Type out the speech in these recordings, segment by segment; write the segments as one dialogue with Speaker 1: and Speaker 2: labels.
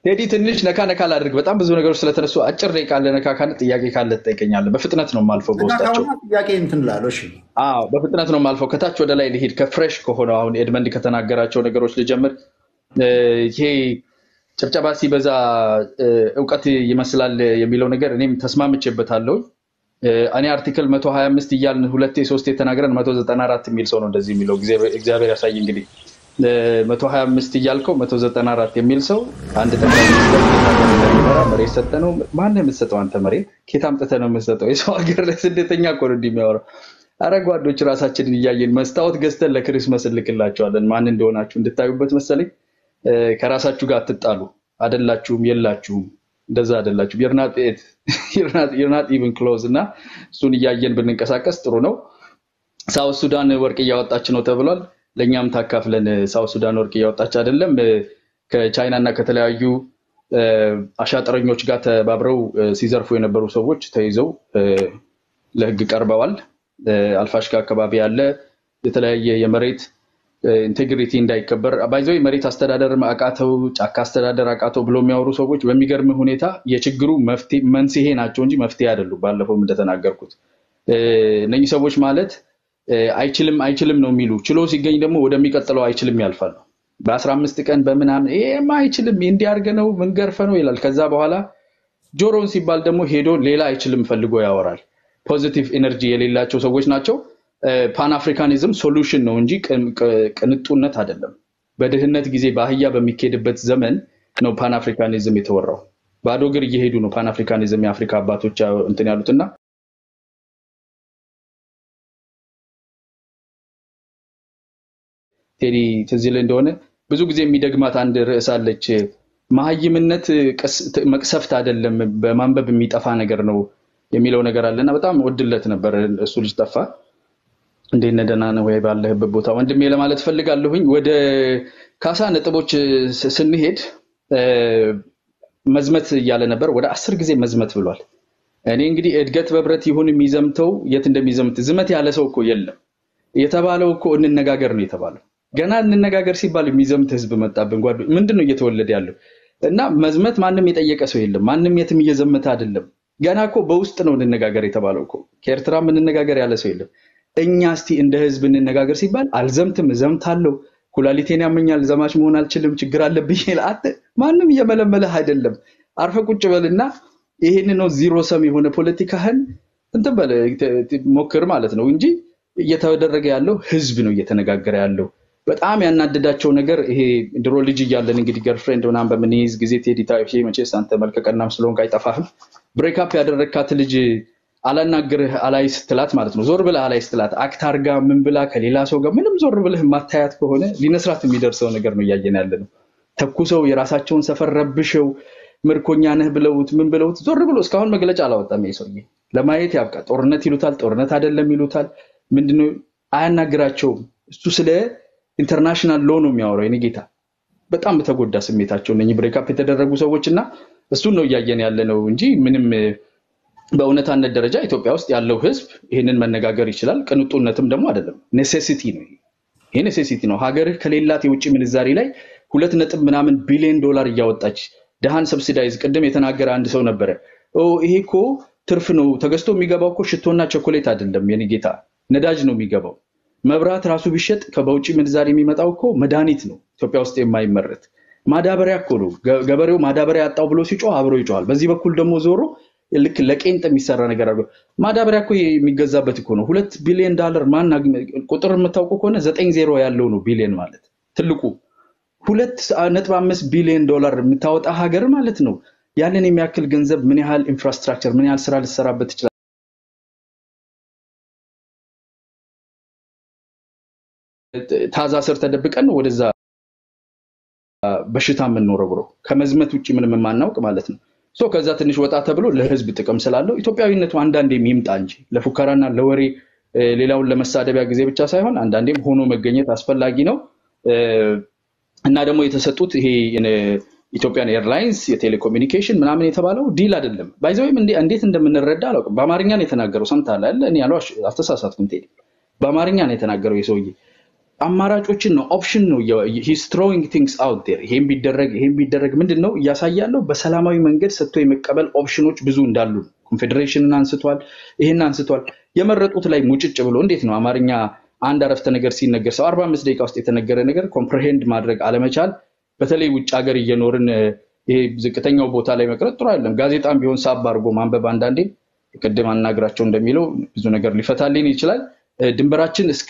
Speaker 1: ቴዲ ትንሽ ነካ ነካ ላድርግ። በጣም ብዙ ነገሮች ስለተነሱ አጭር ደቂቃ አለ። ነካ ካለ ጥያቄ ካለ ትጠይቀኛለህ። በፍጥነት ነው የማልፈው በውስጣቸው
Speaker 2: ካሁና ጥያቄ እንትን እላለሁ። እሺ
Speaker 1: አዎ በፍጥነት ነው የማልፈው። ከታች ወደ ላይ ልሂድ። ከፍሬሽ ከሆነው አሁን ኤድመንድ ከተናገራቸው ነገሮች ልጀምር። እ፣ ይሄ ጭብጨባ ሲበዛ እ፣ እውቀት ይመስላል የሚለው ነገር እኔም ተስማምቼበታለሁ። እ፣ እኔ አርቲክል 125 እያልን ሁለቴ ሶስቴ ተናግረን 194 የሚል ሰው ነው እንደዚህ የሚለው እግዚአብሔር እግዚአብሔር ያሳይ እንግዲህ እ፣ 125 እያልከው 194 የሚል ሰው አንድ ጠቅላይ ሚኒስትር እንዴት ሀገር እንደሚመራ መሬት ሰጠ ነው። ማነው የምትሰጠው አንተ መሬት? ኬት አምጥተህ ነው የምትሰጠው? የሰው ሀገር ላይ ስደተኛ እኮ ነው እንዲህ የሚያወራው። አረ ጓዶች ራሳችንን እያየን መስታወት ገዝተን ለክሪስመስ እንልክላቸዋለን። ማን እንደሆናችሁ እንድታዩበት መሰለኝ። እ፣ ከራሳችሁ ጋር አትጣሉ። አደላችሁም፣ የላችሁም፣ እንደዛ አደላችሁም። የርናት ኢቭን ክሎዝ እና እሱን እያየን ብንንቀሳቀስ ጥሩ ነው። ሳውት ሱዳን ወርቅ እያወጣች ነው ተብሏል። ለእኛም ታካፍለን። ሳውት ሱዳን ወርቅ እያወጣች አይደለም። እ፣ ከቻይና እና ከተለያዩ እ፣ አሻጥረኞች ጋር ተባብረው እ፣ ሲዘርፉ የነበሩ ሰዎች ተይዘው እ፣ ለሕግ ቀርበዋል። እ፣ አልፋሽጋ አካባቢ ያለ የተለያየ የመሬት ኢንቴግሪቲ እንዳይከበር ባይዘ መሬት አስተዳደር አቃተው፣ ጫካ አስተዳደር አቃተው ብሎ የሚያወሩ ሰዎች በሚገርም ሁኔታ የችግሩ መፍትሄ መንስኤ ናቸው እንጂ መፍትሄ አይደሉም። ባለፈውም እንደተናገርኩት እ፣ እነኚህ ሰዎች ማለት እ፣ አይችልም አይችልም ነው የሚሉ ችሎ ሲገኝ ደግሞ ወደሚቀጥለው አይችልም ያልፋሉ። በአስራ አምስት ቀን በምናምን ይሄማ አይችልም እንዲያርገ ነው ምንገርፈ ነው ይላል። ከዛ በኋላ ጆሮን ሲባል ደግሞ ሄዶ ሌላ አይችልም ፈልጎ ያወራል። ፖዚቲቭ ኤነርጂ የሌላቸው ሰዎች ናቸው። ፓን አፍሪካኒዝም ሶሉሽን ነው እንጂ ቅን- ቅ- ቅንጡነት አይደለም። በድህነት ጊዜ በአህያ በሚካሄድበት ዘመን ነው ፓን አፍሪካኒዝም የተወራው። ባዶ እግር እየሄዱ ነው ፓን አፍሪካኒዝም የአፍሪካ አባቶች እንትን ያሉትና ቴዲ ትዝ ይልህ እንደሆነ ብዙ ጊዜ የሚደግማት አንድ ርዕስ አለች። መሀይምነት ቅስ- መቅሰፍት አይደለም፣ በማንበብ የሚጠፋ ነገር ነው የሚለው ነገር አለና በጣም ወድለት ነበር። እሱ ልጅ ጠፋ። እንዴት ነህ? ደህና ነህ ወይ? ባለህበት ቦታ ወንድሜ ለማለት ፈልጋለሁኝ። ወደ ካሳ ነጥቦች ስ- ስንሄድ እ፣ መዝመት እያለ ነበር። ወደ አስር ጊዜ መዝመት ብሏል። እኔ እንግዲህ እድገት በብረት ይሁን የሚዘምተው የት እንደሚዘምት ዝመት ያለ ሰው እኮ የለም። የተባለው እኮ እንነጋገር ነው የተባለው። ገና እንነጋገር ሲባል የሚዘምት ህዝብ መጣብን። ጓዶ ምንድን ነው እየተወለደ ያለው? እና መዝመት ማንም የጠየቀ ሰው የለም። ማንም የትም እየዘመተ አይደለም። ገና እኮ በውስጥ ነው እንነጋገር የተባለው እኮ። ከኤርትራ እንነጋገር ያለ ሰው የለም። እኛ እስቲ እንደ ህዝብ እንነጋገር ሲባል አልዘምትም፣ እዘምታለሁ፣ ኩላሊቴን ያመኛል፣ ዘማች መሆን አልችልም፣ ችግር አለብኝ ይላል። አት ማንም እየመለመለህ አይደለም። አርፈ ቁጭ በልና ይሄን ነው ዚሮ ሰም የሆነ ፖለቲካህን እንትን በል ት- ት- ሞክር ማለት ነው እንጂ እየተደረገ ያለው ህዝብ ነው እየተነጋገረ ያለው። በጣም ያናደዳቸው ነገር ይሄ ድሮ ልጅ እያለን እንግዲህ ገርፍሬንድ ምናምን በምንይዝ ጊዜ ቴዲ ታይፕ መቼስ አንተ መልከቀናም ስለሆንክ አይጠፋህም። ብሬክአፕ ያደረግካት ልጅ አላናግርህ አላይ ስትላት ማለት ነው ዞር ብለህ አላይ ስትላት አክት አርጋ ምን ብላ ከሌላ ሰው ጋር ምንም ዞር ብለህ ማታያት ከሆነ ሊነስራት የሚደርሰው ነገር ነው እያየን ያለ ነው። ተኩሰው የራሳቸውን ሰፈር ረብሸው ምርኮኛ ነህ ብለውት ምን ብለውት ዞር ብሎ እስካሁን መግለጫ አላወጣም። ይሄ ሰውዬ ለማየት ያብቃ። ጦርነት ይሉታል፣ ጦርነት አይደለም ይሉታል። ምንድነው አያናግራቸውም። እሱ ስለ ኢንተርናሽናል ሎ ነው የሚያወራው። የኔ ጌታ በጣም በተጎዳ ስሜታቸው እነኚህ ብሬክአፕ የተደረጉ ሰዎች እና እሱን ነው እያየን ያለ ነው እንጂ ምንም በእውነታነት ደረጃ ኢትዮጵያ ውስጥ ያለው ህዝብ ይህንን መነጋገር ይችላል። ቅንጡነትም ደግሞ አይደለም፣ ኔሴሲቲ ነው። ይሄ ኔሴሲቲ ነው። ሀገርህ ከሌላት የውጭ ምንዛሪ ላይ ሁለት ነጥብ ምናምን ቢሊዮን ዶላር እያወጣች ድሃን ሰብሲዳይዝ ቅድም የተናገረ አንድ ሰው ነበረ። ኦ ይሄ እኮ ትርፍ ነው ተገዝቶ የሚገባው እኮ ሽቶና ቸኮሌት አይደለም የኔ ጌታ፣ ነዳጅ ነው የሚገባው። መብራት ራሱ ቢሸጥ ከበውጭ ምንዛሪ የሚመጣው እኮ መድኃኒት ነው ኢትዮጵያ ውስጥ የማይመረት ማዳበሪያ እኮ ነው። ገ- ገበሬው ማዳበሪያ ያጣው ብሎ ሲጮህ አብሮ ይጮሃል። በዚህ በኩል ደግሞ ዞሮ ልክ ለቄንጥ የሚሰራ ነገር አድርጎ ማዳበሪያ እኮ የሚገዛበት እኮ ነው። ሁለት ቢሊዮን ዳለር ማን አግኝ- ቁጥር የምታውቁ ከሆነ ዘጠኝ ዜሮ ያለው ነው ቢሊዮን ማለት ትልቁ ሁለት ነጥብ አምስት ቢሊዮን ዶላር የምታወጣ ሀገር ማለት ነው። ያንን የሚያክል ገንዘብ ምን ያህል ኢንፍራስትራክቸር ምን ያህል ስራ ልትሰራበት ትችላል? ታዛ ስር ተደብቀን ነው ወደዛ በሽታ የምንወረውረው ከመዝመት ውጭ ምንም የማናውቅ ማለት ነው። ሶ ከዛ ትንሽ ወጣ ተብሎ ለህዝብ ጥቅም ስላለው ኢትዮጵያዊነቱ አንዳንዴም ይምጣ እንጂ ለፉከራና ለወሬ እ፣ ሌላውን ለመሳደቢያ ጊዜ ብቻ ሳይሆን አንዳንዴም ሆኖ መገኘት አስፈላጊ ነው እ፣ እና ደግሞ የተሰጡት ይሄ እ፣ ኢትዮጵያን ኤርላይንስ የቴሌኮሙኒኬሽን ምናምን የተባለው ዲል አይደለም። ባይዘወይም እንዴት እንደምንረዳ አላውቅም። በአማርኛ ነው የተናገረው። ሰምተሃል አይደል? እኔ ያለው አልተሳሳትኩም። ቴዲ በአማርኛ ነው የተናገረው የሰውዬ አማራጮችን ነው ኦፕሽን ነው ሂስ ትሮዊንግ ቲንግስ አውት ዴር ይሄን ቢደረግ ይሄን ቢደረግ ምንድን ነው እያሳያለው በሰላማዊ መንገድ ሰጥቶ የመቀበል ኦፕሽኖች ብዙ እንዳሉ ነው። ኮንፌዴሬሽንን አንስቷል፣ ይሄን አንስቷል። የመረጡት ላይ ሙጭጭ ብሎ እንዴት ነው አማርኛ አንድ አረፍተ ነገር ሲነገር ሰው አርባ አምስት ደቂቃ ውስጥ የተነገረ ነገር ኮምፕሬሄንድ ማድረግ አለመቻል፣ በተለይ ውጭ ሀገር እየኖርን እ፣ ይሄ ዝቅተኛው ቦታ ላይ መቅረት ጥሩ አይደለም። ጋዜጣም ቢሆን ሳብ አድርጎ ማንበብ አንዳንዴ ቅድም አናግራቸው እንደሚለው ብዙ ነገር ሊፈታልን ይችላል። እ፣ ድንበራችን እስከ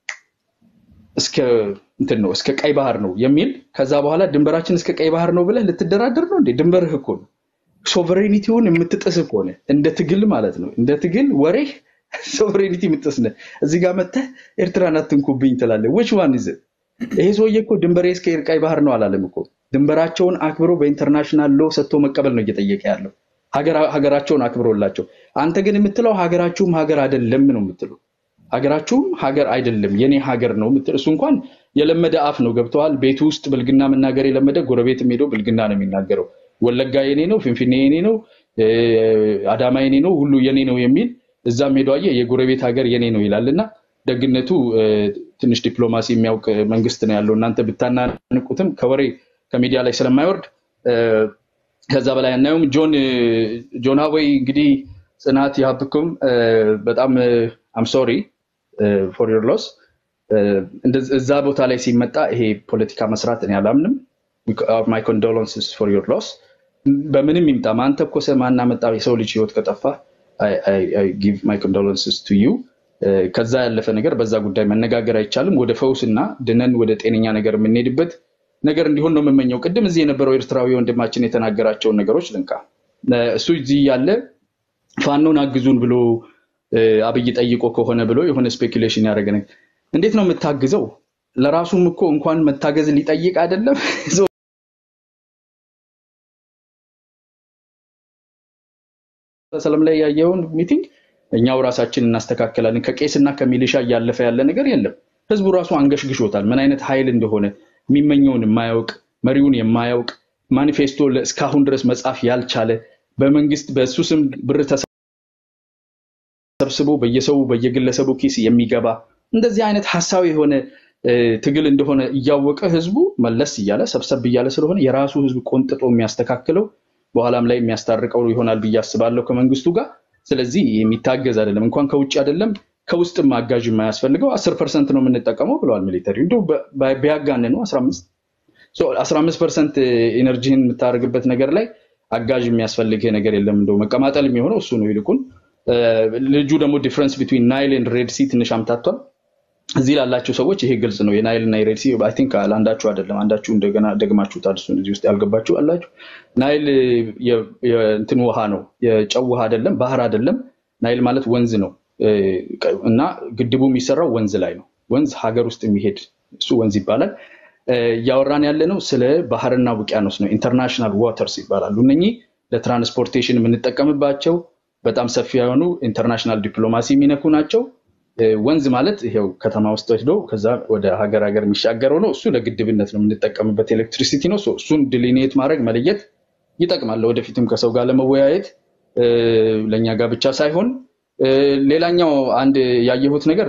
Speaker 1: እስከ እንትን ነው እስከ ቀይ ባህር ነው የሚል ከዛ በኋላ ድንበራችን እስከ ቀይ ባህር ነው ብለህ ልትደራደር ነው እንዴ? ድንበርህ እኮ ነው። ሶቨሬኒቲውን የምትጥስ ከሆነ እንደ ትግል ማለት ነው እንደ ትግል ወሬህ ሶቨሬኒቲ የምትጥስ ነህ። እዚህ ጋር መተህ ኤርትራን አትንኩብኝ ትላለህ። ዊች ዋን ይዘ ይሄ ሰውዬ እኮ ድንበሬ እስከ ቀይ ባህር ነው አላለም እኮ። ድንበራቸውን አክብሮ በኢንተርናሽናል ሎ ሰጥቶ መቀበል ነው እየጠየቀ ያለው ሀገራ- ሀገራቸውን አክብሮላቸው። አንተ ግን የምትለው ሀገራችሁም ሀገር አይደለም ነው የምትለው ሀገራችሁም ሀገር አይደለም የኔ ሀገር ነው የምትል እሱ እንኳን የለመደ አፍ ነው ገብተዋል። ቤቱ ውስጥ ብልግና መናገር የለመደ ጎረቤት ሄዶ ብልግና ነው የሚናገረው። ወለጋ የኔ ነው፣ ፍንፍኔ የኔ ነው፣ እ፣ አዳማ የኔ ነው፣ ሁሉ የኔ ነው የሚል እዛም ሄዶ አየህ የጎረቤት ሀገር የኔ ነው ይላል። እና ደግነቱ እ፣ ትንሽ ዲፕሎማሲ የሚያውቅ መንግስት ነው ያለው። እናንተ ብታናንቁትም ከወሬ ከሚዲያ ላይ ስለማይወርድ እ፣ ከዛ በላይ አናየውም። ጆን እ፣ ጆን ሀዌይ እንግዲህ ጽናት ያብኩም እ፣ በጣም አም ሶሪ ፎር ዮር ሎስ እዛ ቦታ ላይ ሲመጣ ይሄ ፖለቲካ መስራት እኔ አላምንም። ማይ ኮንዶለንስስ ፎር ዮር ሎስ በምንም ይምጣ ማን ተኮሰ ማን አመጣ የሰው ልጅ ህይወት ከጠፋ ጊቭ ማይ ኮንዶለንስስ ቱ ዩ። ከዛ ያለፈ ነገር በዛ ጉዳይ መነጋገር አይቻልም። ወደ ፈውስ እና ድነን ወደ ጤነኛ ነገር የምንሄድበት ነገር እንዲሆን ነው የምመኘው። ቅድም እዚህ የነበረው ኤርትራዊ ወንድማችን የተናገራቸውን ነገሮች ልንካ። እ፣ እሱ እዚህ ያለ ፋኖን አግዙን ብሎ እ፣ አብይ ጠይቆ ከሆነ ብሎ የሆነ ስፔኩሌሽን ያደረገ ነገር እንዴት ነው የምታግዘው? ለራሱም እኮ እንኳን መታገዝ ሊጠይቅ አይደለም ሰለም ላይ ያየውን ሚቲንግ እኛው ራሳችን እናስተካከላለን። ከቄስና ከሚሊሻ እያለፈ ያለ ነገር የለም። ህዝቡ ራሱ አንገሽግሾታል። ምን አይነት ኃይል እንደሆነ የሚመኘውን የማያውቅ መሪውን የማያውቅ ማኒፌስቶ እስካሁን ድረስ መጻፍ ያልቻለ በመንግስት በእሱ ስም ብር ተሰብስቦ በየሰው በየግለሰቡ ኪስ የሚገባ እንደዚህ አይነት ሀሳዊ የሆነ እ፣ ትግል እንደሆነ እያወቀ ህዝቡ መለስ እያለ ሰብሰብ እያለ ስለሆነ የራሱ ህዝብ ቆንጥጦ የሚያስተካክለው በኋላም ላይ የሚያስታርቀው ይሆናል ብዬ አስባለሁ ከመንግስቱ ጋር። ስለዚህ የሚታገዝ አይደለም፣ እንኳን ከውጭ አይደለም ከውስጥም አጋዥ የማያስፈልገው አስር ፐርሰንት ነው የምንጠቀመው ብለዋል ሚሊተሪ። እንዲሁ ቢያጋንኑ አስራ አምስት አስራ አምስት ፐርሰንት ኢነርጂህን የምታደርግበት ነገር ላይ አጋዥ የሚያስፈልግህ ነገር የለም። እንደው መቀማጠል የሚሆነው እሱ ነው። ይልቁን እ፣ ልጁ ደግሞ ዲፍረንስ ቢትዊን ናይል ኤንድ ሬድ ሲ ትንሽ አምታቷል። እዚህ ላላቸው ሰዎች ይሄ ግልጽ ነው። የናይል እና የሬድ ሲ አይ ቲንክ ለአንዳችሁ አይደለም፣ አንዳችሁ እንደገና ደግማችሁታል። እሱን እዚህ ውስጥ ያልገባችሁ አላችሁ። ናይል የ- የእንትን ውሃ ነው፣ የጨው ውሃ አይደለም፣ ባህር አይደለም። ናይል ማለት ወንዝ ነው እ፣ እና ግድቡ የሚሰራው ወንዝ ላይ ነው። ወንዝ ሀገር ውስጥ የሚሄድ እሱ ወንዝ ይባላል። እ፣ እያወራን ያለ ነው ስለ ባህርና ውቅያኖስ ነው። ኢንተርናሽናል ዋተርስ ይባላሉ። እነኚህ ለትራንስፖርቴሽን የምንጠቀምባቸው በጣም ሰፊ የሆኑ ኢንተርናሽናል ዲፕሎማሲ የሚነኩ ናቸው። እ፣ ወንዝ ማለት ይሄው ከተማ ውስጥ ወስዶ ከዛ ወደ ሀገር ሀገር የሚሻገረው ነው። እሱ ለግድብነት ነው የምንጠቀምበት ኤሌክትሪሲቲ ነው። ሶ እሱን ድሊኔት ማድረግ መለየት ይጠቅማል። ወደፊትም ከሰው ጋር ለመወያየት እ፣ ለእኛ ጋር ብቻ ሳይሆን እ፣ ሌላኛው አንድ ያየሁት ነገር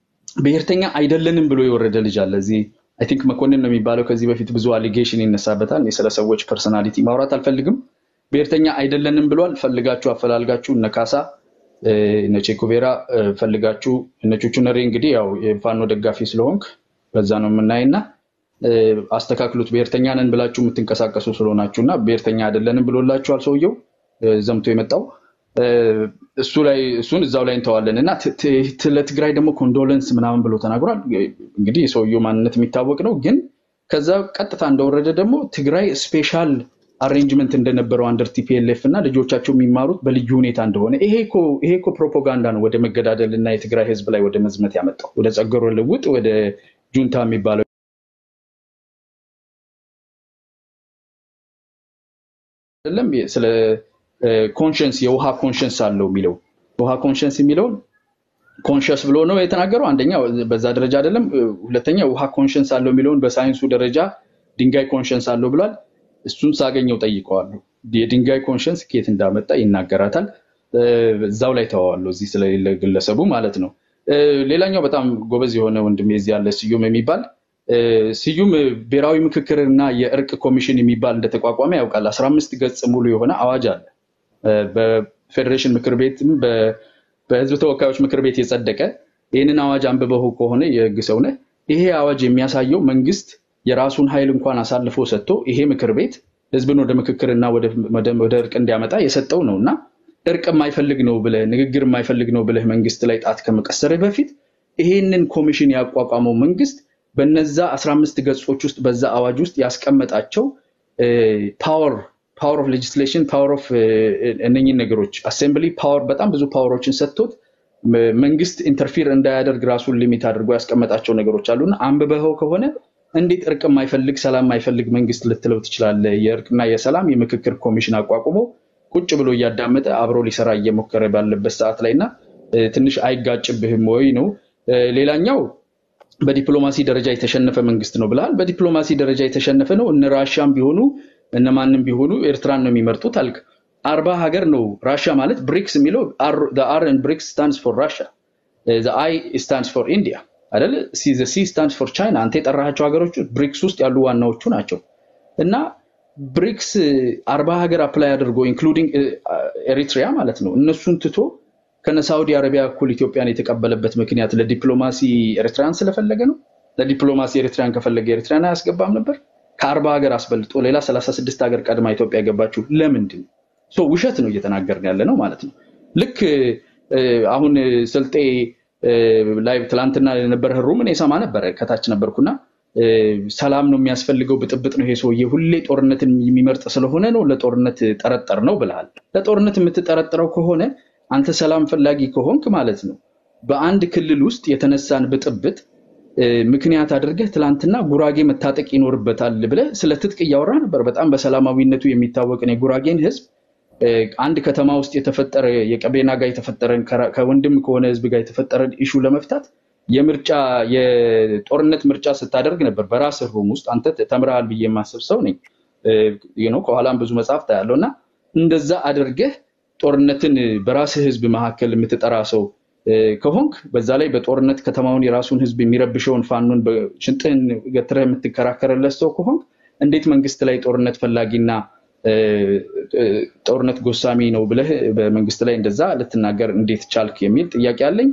Speaker 1: ብሔርተኛ አይደለንም ብሎ የወረደ ልጅ አለ እዚህ አይ ቲንክ መኮንን ነው የሚባለው። ከዚህ በፊት ብዙ አሊጌሽን ይነሳበታል። እኔ ስለ ሰዎች ፐርሰናሊቲ ማውራት አልፈልግም። ብሔርተኛ አይደለንም ብሏል። ፈልጋችሁ አፈላልጋችሁ እነ ካሳ እ፣ እነ ቼኩቬራ እ፣ ፈልጋችሁ እነ ቹቹ ነሬ እንግዲህ ያው የፋኖ ደጋፊ ስለሆንክ በዛ ነው የምናይና እ፣ አስተካክሉት። ብሔርተኛ ነን ብላችሁ የምትንቀሳቀሱ ስለሆናችሁ እና ብሔርተኛ አይደለንም ብሎላችኋል ሰውየው እ፣ ዘምቶ የመጣው እ፣ እሱ ላይ እሱን እዛው ላይ እንተዋለን እና ት- ት- ለትግራይ ደግሞ ኮንዶለንስ ምናምን ብሎ ተናግሯል። እንግዲህ የሰውየው ማንነት የሚታወቅ ነው። ግን ከዛ ቀጥታ እንደወረደ ደግሞ ትግራይ ስፔሻል አሬንጅመንት እንደነበረው አንደር ቲፒኤልኤፍ እና ልጆቻቸው የሚማሩት በልዩ ሁኔታ እንደሆነ ይሄ እኮ ይሄ እኮ ፕሮፓጋንዳ ነው ወደ መገዳደል እና የትግራይ ህዝብ ላይ ወደ መዝመት ያመጣው ወደ ጸገሮ ልውጥ ወደ ጁንታ የሚባለው አይደለም ስለ ኮንሽንስ የውሃ ኮንሽንስ አለው የሚለው ውሃ ኮንሽንስ የሚለውን ኮንሽስ ብሎ ነው የተናገረው። አንደኛ በዛ ደረጃ አይደለም። ሁለተኛ ውሃ ኮንሽንስ አለው የሚለውን በሳይንሱ ደረጃ ድንጋይ ኮንሽንስ አለው ብሏል። እሱን ሳገኘው ጠይቀዋለሁ። የድንጋይ ኮንሽንስ ከየት እንዳመጣ ይናገራታል። እ፣ እዛው ላይ ተዋዋለሁ፣ እዚህ ስለሌለ ግለሰቡ ማለት ነው። ሌላኛው በጣም ጎበዝ የሆነ ወንድሜ እዚህ ያለ ስዩም የሚባል ስዩም ብሔራዊ ምክክርና የእርቅ ኮሚሽን የሚባል እንደተቋቋመ ያውቃል። አስራ አምስት ገጽ ሙሉ የሆነ አዋጅ አለ። በፌዴሬሽን ምክር ቤትም በህዝብ ተወካዮች ምክር ቤት የጸደቀ ይህንን አዋጅ አንብበው ከሆነ የህግ ሰው ነህ። ይሄ አዋጅ የሚያሳየው መንግስት የራሱን ኃይል እንኳን አሳልፎ ሰጥቶ ይሄ ምክር ቤት ህዝብን ወደ ምክክርና ወደ እርቅ እንዲያመጣ የሰጠው ነው እና እርቅ የማይፈልግ ነው ብለህ ንግግር የማይፈልግ ነው ብለህ መንግስት ላይ ጣት ከመቀሰርህ በፊት ይሄንን ኮሚሽን ያቋቋመው መንግስት በነዛ 15 ገጾች ውስጥ በዛ አዋጅ ውስጥ ያስቀመጣቸው ፓወር ፓወር ኦፍ ሌጅስሌሽን ፓወር ኦፍ እነኝን ነገሮች አሴምብሊ ፓወር በጣም ብዙ ፓወሮችን ሰጥቶት መንግስት ኢንተርፊር እንዳያደርግ ራሱን ሊሚት አድርጎ ያስቀመጣቸው ነገሮች አሉና አንብበኸው ከሆነ እንዴት እርቅ የማይፈልግ ሰላም የማይፈልግ መንግስት ልትለው ትችላለህ? የእርቅና የሰላም የምክክር ኮሚሽን አቋቁሞ ቁጭ ብሎ እያዳመጠ አብሮ ሊሰራ እየሞከረ ባለበት ሰዓት ላይ እና ትንሽ አይጋጭብህም ወይ ነው። ሌላኛው በዲፕሎማሲ ደረጃ የተሸነፈ መንግስት ነው ብለሃል። በዲፕሎማሲ ደረጃ የተሸነፈ ነው። እነ ራሻም ቢሆኑ እነማንም ቢሆኑ ኤርትራን ነው የሚመርጡት አልክ። አርባ ሀገር ነው ራሻ ማለት ብሪክስ የሚለው አር ብሪክስ ስታንድስ ፎር ራሻ አይ ስታንድስ ፎር ኢንዲያ አይደለ? ሲ ስታንድስ ፎር ቻይና። አንተ የጠራሃቸው ሀገሮች ብሪክስ ውስጥ ያሉ ዋናዎቹ ናቸው እና ብሪክስ አርባ ሀገር አፕላይ አድርጎ ኢንክሉዲንግ ኤሪትሪያ ማለት ነው እነሱን ትቶ ከነ ሳውዲ አረቢያ እኩል ኢትዮጵያን የተቀበለበት ምክንያት ለዲፕሎማሲ ኤርትራን ስለፈለገ ነው። ለዲፕሎማሲ ኤርትራን ከፈለገ ኤርትራን አያስገባም ነበር። ከአርባ ሀገር አስበልጦ ሌላ ሰላሳ ስድስት ሀገር ቀድማ ኢትዮጵያ የገባችው ለምንድን ነው? ውሸት ነው እየተናገርን ያለ ነው ማለት ነው። ልክ አሁን ስልጤ ላይ ትላንትና የነበረ ሩም እኔ ሰማ ነበረ ከታች ነበርኩና ሰላም ነው የሚያስፈልገው፣ ብጥብጥ ነው ይሄ ሰውዬ ሁሌ ጦርነትን የሚመርጥ ስለሆነ ነው ለጦርነት ጠረጠር ነው ብለሃል። ለጦርነት የምትጠረጥረው ከሆነ አንተ ሰላም ፈላጊ ከሆንክ ማለት ነው በአንድ ክልል ውስጥ የተነሳን ብጥብጥ ምክንያት አድርገህ ትላንትና ጉራጌ መታጠቅ ይኖርበታል ብለህ ስለ ትጥቅ እያወራ ነበር። በጣም በሰላማዊነቱ የሚታወቅን የጉራጌን ህዝብ አንድ ከተማ ውስጥ የተፈጠረ የቀቤና ጋር የተፈጠረን ከወንድም ከሆነ ህዝብ ጋር የተፈጠረን ኢሹ ለመፍታት የምርጫ የጦርነት ምርጫ ስታደርግ ነበር በራስ ሩም ውስጥ አንተ ተምረሃል ብዬ የማስብ ሰው ነኝ። ከኋላም ብዙ መጽሐፍ ታያለው እና እንደዛ አድርገህ ጦርነትን በራስህ ህዝብ መካከል የምትጠራ ሰው ከሆንክ በዛ ላይ በጦርነት ከተማውን የራሱን ህዝብ የሚረብሸውን ፋኖን ሽንጥህን ገትረህ የምትከራከርለት ሰው ከሆንክ እንዴት መንግስት ላይ ጦርነት ፈላጊና ጦርነት ጎሳሚ ነው ብለህ በመንግስት ላይ እንደዛ ልትናገር እንዴት ቻልክ የሚል ጥያቄ አለኝ።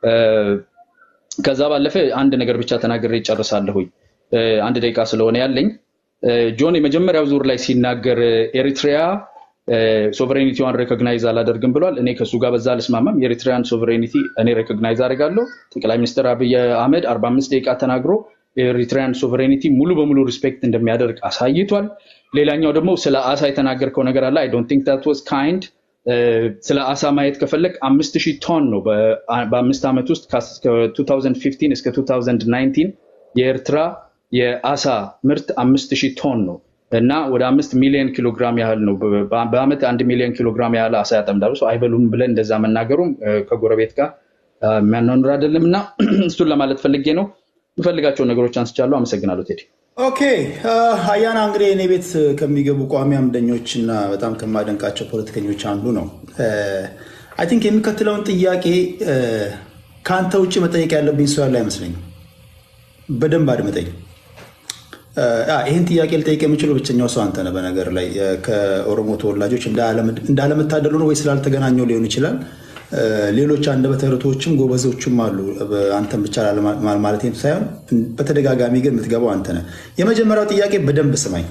Speaker 1: ከዛ ባለፈ አንድ ነገር ብቻ ተናግሬ ይጨርሳለሁኝ። አንድ ደቂቃ ስለሆነ ያለኝ ጆን የመጀመሪያው ዙር ላይ ሲናገር ኤሪትሪያ ሶቨሬኒቲዋን ሬኮግናይዝ አላደርግም ብሏል። እኔ ከእሱ ጋር በዛ አልስማማም። የኤሪትሪያን ሶቨሬኒቲ እኔ ሬኮግናይዝ አደርጋለሁ። ጠቅላይ ሚኒስትር አብይ አህመድ 45 ደቂቃ ተናግሮ የኤሪትሪያን ሶቨሬኒቲ ሙሉ በሙሉ ሪስፔክት እንደሚያደርግ አሳይቷል። ሌላኛው ደግሞ ስለ አሳ የተናገርከው ነገር አለ። አይ ዶንት ቲንክ ዛት ዋዝ ካይንድ። ስለ አሳ ማየት ከፈለግ አምስት ሺህ ቶን ነው በአምስት ዓመት ውስጥ ከ2015 እስከ 2019 የኤርትራ የአሳ ምርት አምስት ሺህ ቶን ነው እና ወደ አምስት ሚሊዮን ኪሎ ግራም ያህል ነው። በአመት አንድ ሚሊዮን ኪሎ ግራም ያህል አሳ ያጠምዳሉ። ሰው አይበሉም ብለን እንደዛ መናገሩም ከጎረቤት ጋር የሚያኗኑር አይደለም እና እሱን ለማለት ፈልጌ ነው። የምፈልጋቸውን ነገሮች አንስቻለሁ። አመሰግናለሁ ቴዲ።
Speaker 2: ኦኬ አያና እንግዲህ እኔ ቤት ከሚገቡ ቋሚ አምደኞች እና በጣም ከማደንቃቸው ፖለቲከኞች አንዱ ነው። አይ ቲንክ የሚከትለውን ጥያቄ ከአንተ ውጭ መጠየቅ ያለብኝ ሰው ያለ አይመስለኝም። በደንብ አድምጠኝ። ይህን ጥያቄ ልጠይቅ የምችለው ብቸኛው ሰው አንተ ነህ። በነገር ላይ ከኦሮሞ ተወላጆች እንዳለመታደሉ ነው ወይ ስላልተገናኘው ሊሆን ይችላል። ሌሎች አንደበተ ርቱዓኖችም ጎበዞችም አሉ። አንተን ብቻ ማለት ሳይሆን በተደጋጋሚ ግን የምትገባው አንተ ነህ። የመጀመሪያው ጥያቄ በደንብ ስማኝ።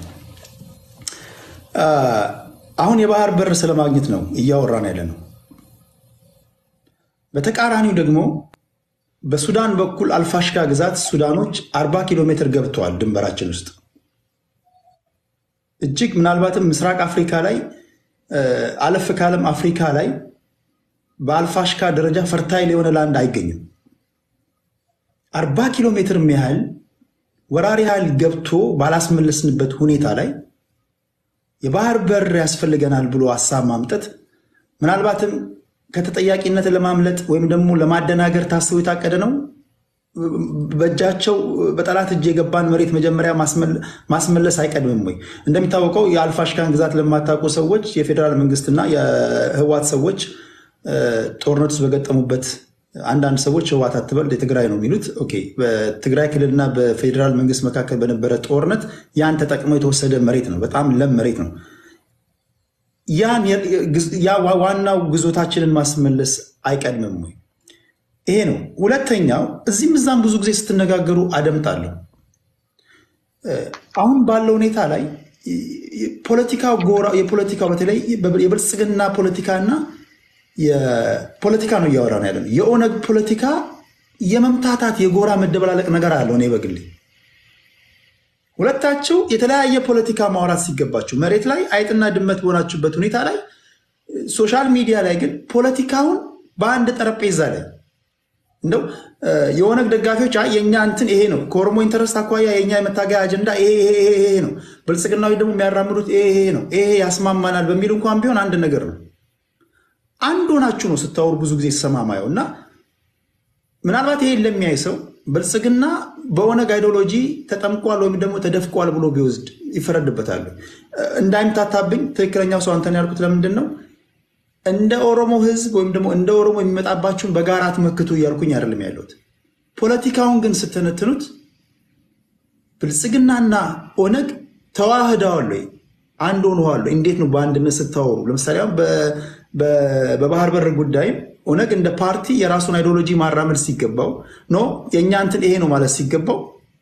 Speaker 2: አሁን የባህር በር ስለማግኘት ነው እያወራን ያለ ነው። በተቃራኒው ደግሞ በሱዳን በኩል አልፋሽጋ ግዛት ሱዳኖች አርባ ኪሎ ሜትር ገብተዋል ድንበራችን ውስጥ እጅግ ምናልባትም ምስራቅ አፍሪካ ላይ አለፍ ካለም አፍሪካ ላይ በአልፋሽካ ደረጃ ፈርታይል የሆነ ላንድ አይገኝም። አርባ ኪሎ ሜትር ያህል ወራሪ ኃይል ገብቶ ባላስመለስንበት ሁኔታ ላይ የባህር በር ያስፈልገናል ብሎ ሀሳብ ማምጠት ምናልባትም ከተጠያቂነት ለማምለጥ ወይም ደግሞ ለማደናገር ታስቦ የታቀደ ነው። በእጃቸው በጠላት እጅ የገባን መሬት መጀመሪያ ማስመለስ አይቀድምም ወይ? እንደሚታወቀው የአልፋሽካን ግዛት ለማታውቁ ሰዎች የፌዴራል መንግስትና የህዋት ሰዎች ጦርነት ውስጥ በገጠሙበት አንዳንድ ሰዎች ህወሓት አትበል የትግራይ ነው የሚሉት። ኦኬ፣ በትግራይ ክልልና በፌዴራል መንግስት መካከል በነበረ ጦርነት ያን ተጠቅመው የተወሰደ መሬት ነው። በጣም ለም መሬት ነው። ያን ያ ዋናው ግዞታችንን ማስመለስ አይቀድምም ወይ? ይሄ ነው። ሁለተኛው እዚህም እዛም ብዙ ጊዜ ስትነጋገሩ አደምጣለሁ። አሁን ባለው ሁኔታ ላይ ፖለቲካው ጎራ የፖለቲካው በተለይ የብልጽግና ፖለቲካና የፖለቲካ ነው እያወራ ነው ያለ ነው። የኦነግ ፖለቲካ የመምታታት የጎራ መደበላለቅ ነገር አለው። እኔ በግሌ ሁለታችሁ የተለያየ ፖለቲካ ማውራት ሲገባችሁ መሬት ላይ አይጥና ድመት በሆናችሁበት ሁኔታ ላይ ሶሻል ሚዲያ ላይ ግን ፖለቲካውን በአንድ ጠረጴዛ ላይ እንደው የኦነግ ደጋፊዎች የእኛ እንትን ይሄ ነው፣ ከኦሮሞ ኢንተረስት አኳያ የእኛ የመታገያ አጀንዳ ይሄ ነው፣ ብልጽግናዊ ደግሞ የሚያራምዱት ይሄ ነው፣ ይሄ ያስማማናል በሚል እንኳን ቢሆን አንድ ነገር ነው። አንድ ሆናችሁ ነው ስታወሩ ብዙ ጊዜ ተሰማማየው እና ምናልባት ይሄን ለሚያይ ሰው ብልጽግና በኦነግ አይዲዮሎጂ ተጠምቋል ወይም ደግሞ ተደፍቋል ብሎ ቢወስድ ይፈረድበታል። እንዳይምታታብኝ ትክክለኛው ሰው አንተን ያልኩት ለምንድን ነው እንደ ኦሮሞ ሕዝብ ወይም ደግሞ እንደ ኦሮሞ የሚመጣባችሁን በጋራ ትመክቱ እያልኩኝ አይደለም ያለሁት። ፖለቲካውን ግን ስተነትኑት ብልጽግናና ኦነግ ተዋህደዋል ወይ አንድ ሆነዋል? እንዴት ነው በአንድነት ስታወሩ? ለምሳሌ አሁን በባህር በር ጉዳይም ኦነግ እንደ ፓርቲ የራሱን አይዲዮሎጂ ማራመድ ሲገባው ኖ የእኛ እንትን ይሄ ነው ማለት ሲገባው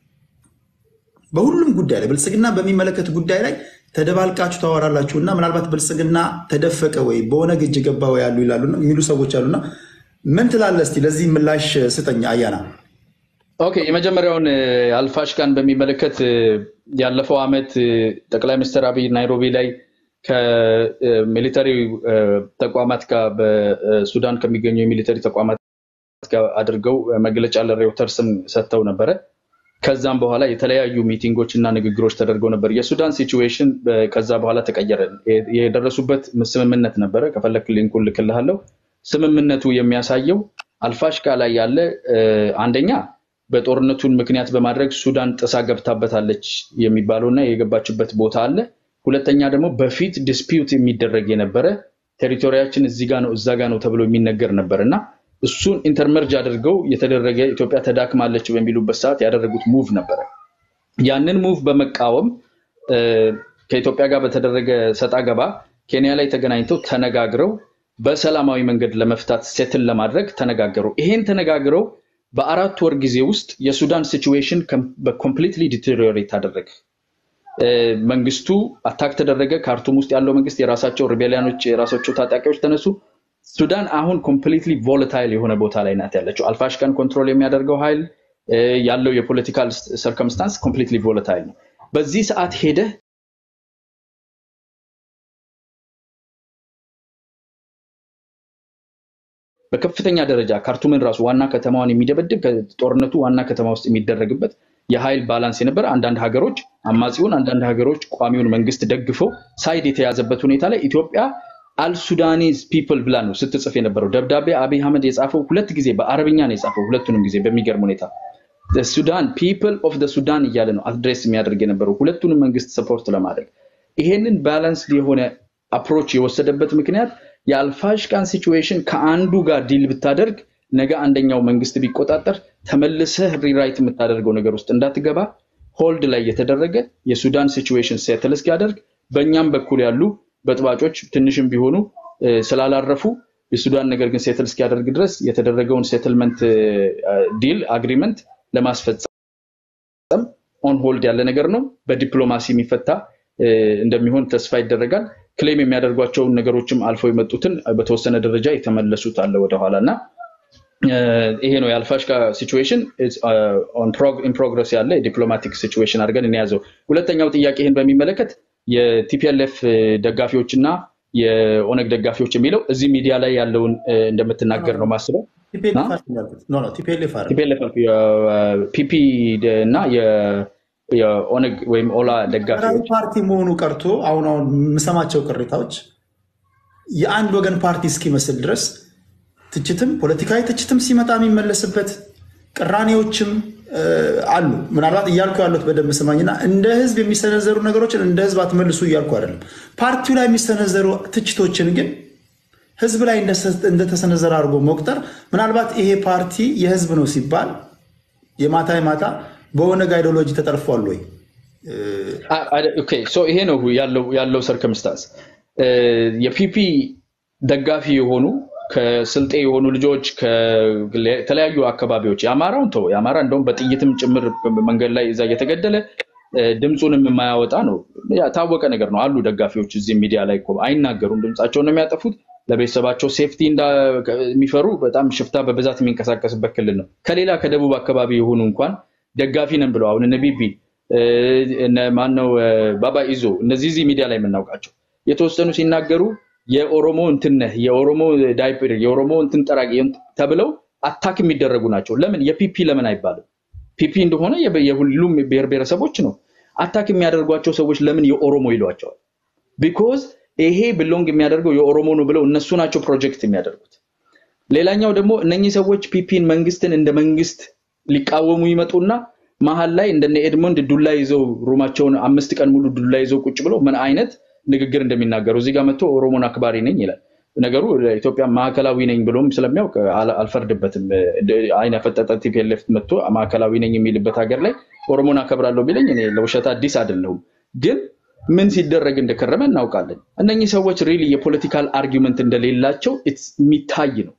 Speaker 2: በሁሉም ጉዳይ ላይ ብልጽግና በሚመለከት ጉዳይ ላይ ተደባልቃችሁ ታወራላችሁ እና ምናልባት ብልጽግና ተደፈቀ ወይ በኦነግ እጅ ገባ ወይ ያሉ ይላሉ የሚሉ ሰዎች አሉና ምን ትላለህ? እስኪ ለዚህ ምላሽ ስጠኝ አያና።
Speaker 1: ኦኬ፣ የመጀመሪያውን አልፋሽካን በሚመለከት ያለፈው ዓመት ጠቅላይ ሚኒስትር አብይ ናይሮቢ ላይ ከሚሊተሪ ተቋማት ጋር በሱዳን ከሚገኙ የሚሊተሪ ተቋማት ጋር አድርገው መግለጫ ለሬውተርስም ሰጥተው ነበረ። ከዛም በኋላ የተለያዩ ሚቲንጎች እና ንግግሮች ተደርገው ነበር። የሱዳን ሲቹዌሽን ከዛ በኋላ ተቀየረ። የደረሱበት ስምምነት ነበረ። ከፈለክ ሊንኩን ልክልሃለሁ። ስምምነቱ የሚያሳየው አልፋሽካ ላይ ያለ አንደኛ በጦርነቱን ምክንያት በማድረግ ሱዳን ጥሳ ገብታበታለች የሚባለውና የገባችበት ቦታ አለ። ሁለተኛ ደግሞ በፊት ዲስፒዩት የሚደረግ የነበረ ቴሪቶሪያችን እዚህ ጋ ነው እዛ ጋ ነው ተብሎ የሚነገር ነበር እና እሱን ኢንተርመርጅ አድርገው የተደረገ ኢትዮጵያ ተዳክማለች በሚሉበት ሰዓት ያደረጉት ሙቭ ነበረ። ያንን ሙቭ በመቃወም ከኢትዮጵያ ጋር በተደረገ ሰጣ ገባ ኬንያ ላይ ተገናኝተው ተነጋግረው በሰላማዊ መንገድ ለመፍታት ሴትል ለማድረግ ተነጋገሩ። ይሄን ተነጋግረው በአራት ወር ጊዜ ውስጥ የሱዳን ሲቹዌሽን በኮምፕሊትሊ ዲቴሪዮሬት አደረገ። መንግስቱ አታክ ተደረገ። ካርቱም ውስጥ ያለው መንግስት የራሳቸው ሪቤሊያኖች የራሳቸው ታጣቂዎች ተነሱ። ሱዳን አሁን ኮምፕሊትሊ ቮለታይል የሆነ ቦታ ላይ ናት ያለችው። አልፋሽካን ኮንትሮል የሚያደርገው ኃይል ያለው የፖለቲካል ሰርከምስታንስ ኮምፕሊትሊ ቮለታይል ነው። በዚህ ሰዓት ሄደህ በከፍተኛ ደረጃ ካርቱምን ራሱ ዋና ከተማዋን የሚደበድብ ከጦርነቱ ዋና ከተማ ውስጥ የሚደረግበት የኃይል ባላንስ የነበረ አንዳንድ ሀገሮች አማጺውን፣ አንዳንድ ሀገሮች ቋሚውን መንግስት ደግፈው ሳይድ የተያዘበት ሁኔታ ላይ ኢትዮጵያ አልሱዳኒዝ ፒፕል ብላ ነው ስትጽፍ የነበረው ደብዳቤ። አብይ አህመድ የጻፈው ሁለት ጊዜ በአረብኛ ነው የጻፈው፣ ሁለቱንም ጊዜ በሚገርም ሁኔታ ሱዳን ፒፕል ኦፍ ሱዳን እያለ ነው አድሬስ የሚያደርግ የነበረው ሁለቱንም መንግስት ሰፖርት ለማድረግ። ይሄንን ባላንስ የሆነ አፕሮች የወሰደበት ምክንያት የአልፋሽቃን ሲቹዌሽን ከአንዱ ጋር ዲል ብታደርግ ነገ አንደኛው መንግስት ቢቆጣጠር ተመልሰህ ሪራይት የምታደርገው ነገር ውስጥ እንዳትገባ ሆልድ ላይ የተደረገ የሱዳን ሲቹዌሽን ሴትል እስኪያደርግ በእኛም በኩል ያሉ በጥባጮች ትንሽም ቢሆኑ ስላላረፉ የሱዳን ነገር ግን ሴትል እስኪያደርግ ድረስ የተደረገውን ሴትልመንት ዲል አግሪመንት ለማስፈጸም ኦን ሆልድ ያለ ነገር ነው። በዲፕሎማሲ የሚፈታ እንደሚሆን ተስፋ ይደረጋል። ክሌም የሚያደርጓቸውን ነገሮችም አልፈው የመጡትን በተወሰነ ደረጃ የተመለሱት አለ ወደኋላ እና ይሄ ነው የአልፋሽካ ሲቹዌሽን ኢን ፕሮግረስ ያለ የዲፕሎማቲክ ሲቹዌሽን አድርገን እንያዘው። ሁለተኛው ጥያቄ ይህን በሚመለከት የቲፒኤልኤፍ ደጋፊዎች እና የኦነግ ደጋፊዎች የሚለው እዚህ ሚዲያ ላይ ያለውን እንደምትናገር ነው ማስበው። ፒፒ እና የኦነግ ወይም ኦላ ደጋፊዎች
Speaker 2: ፓርቲ መሆኑ ቀርቶ አሁን አሁን የምሰማቸው ቅሬታዎች የአንድ ወገን ፓርቲ እስኪመስል ድረስ ትችትም ፖለቲካዊ ትችትም ሲመጣ የሚመለስበት ቅራኔዎችም አሉ። ምናልባት እያልኩ ያሉት በደንብ ስማኝና እንደ ህዝብ የሚሰነዘሩ ነገሮችን እንደ ህዝብ አትመልሱ እያልኩ አይደለም። ፓርቲው ላይ የሚሰነዘሩ ትችቶችን ግን ህዝብ ላይ እንደተሰነዘረ አድርጎ መቁጠር ምናልባት ይሄ ፓርቲ የህዝብ ነው ሲባል የማታ የማታ በኦነግ አይዲዮሎጂ ተጠልፏል ወይ?
Speaker 1: ይሄ ነው ያለው ሰርከምስታንስ። የፒፒ ደጋፊ የሆኑ ከስልጤ የሆኑ ልጆች ከተለያዩ አካባቢዎች የአማራውን ተው የአማራ እንደውም በጥይትም ጭምር መንገድ ላይ እዛ እየተገደለ ድምፁንም የማያወጣ ነው። ታወቀ ነገር ነው። አሉ ደጋፊዎች እዚህ ሚዲያ ላይ እኮ አይናገሩም፣ ድምፃቸውን ነው የሚያጠፉት። ለቤተሰባቸው ሴፍቲ የሚፈሩ በጣም ሽፍታ በብዛት የሚንቀሳቀስበት ክልል ነው። ከሌላ ከደቡብ አካባቢ የሆኑ እንኳን ደጋፊ ነን ብለው አሁን እነ ቢቢ ማነው ባባ ይዞ እነዚህ እዚህ ሚዲያ ላይ የምናውቃቸው የተወሰኑ ሲናገሩ የኦሮሞ እንትን ነህ የኦሮሞ ዳይፐር የኦሮሞ እንትን ጠራቂ ተብለው አታክ የሚደረጉ ናቸው። ለምን የፒፒ ለምን አይባልም? ፒፒ እንደሆነ የሁሉም ብሔር ብሔረሰቦች ነው። አታክ የሚያደርጓቸው ሰዎች ለምን የኦሮሞ ይሏቸዋል? ቢኮዝ ይሄ ብሎንግ የሚያደርገው የኦሮሞ ነው ብለው እነሱ ናቸው ፕሮጀክት የሚያደርጉት። ሌላኛው ደግሞ እነኚህ ሰዎች ፒፒን መንግስትን እንደ መንግስት ሊቃወሙ ይመጡና መሀል ላይ እንደነ ኤድሞንድ ዱላ ይዘው ሩማቸውን አምስት ቀን ሙሉ ዱላ ይዘው ቁጭ ብለው ምን አይነት ንግግር እንደሚናገሩ እዚህ ጋር መጥቶ ኦሮሞን አክባሪ ነኝ ይላል። ነገሩ ኢትዮጵያ ማዕከላዊ ነኝ ብሎም ስለሚያውቅ አልፈርድበትም። አይን ያፈጠጠ ቲፒኤልኤፍ መጥቶ ማዕከላዊ ነኝ የሚልበት ሀገር ላይ ኦሮሞን አከብራለሁ ቢለኝ እኔ ለውሸት አዲስ አይደለሁም። ግን ምን ሲደረግ እንደከረመ እናውቃለን። እነኚህ ሰዎች ሪሊ የፖለቲካል አርጊመንት እንደሌላቸው የሚታይ ነው።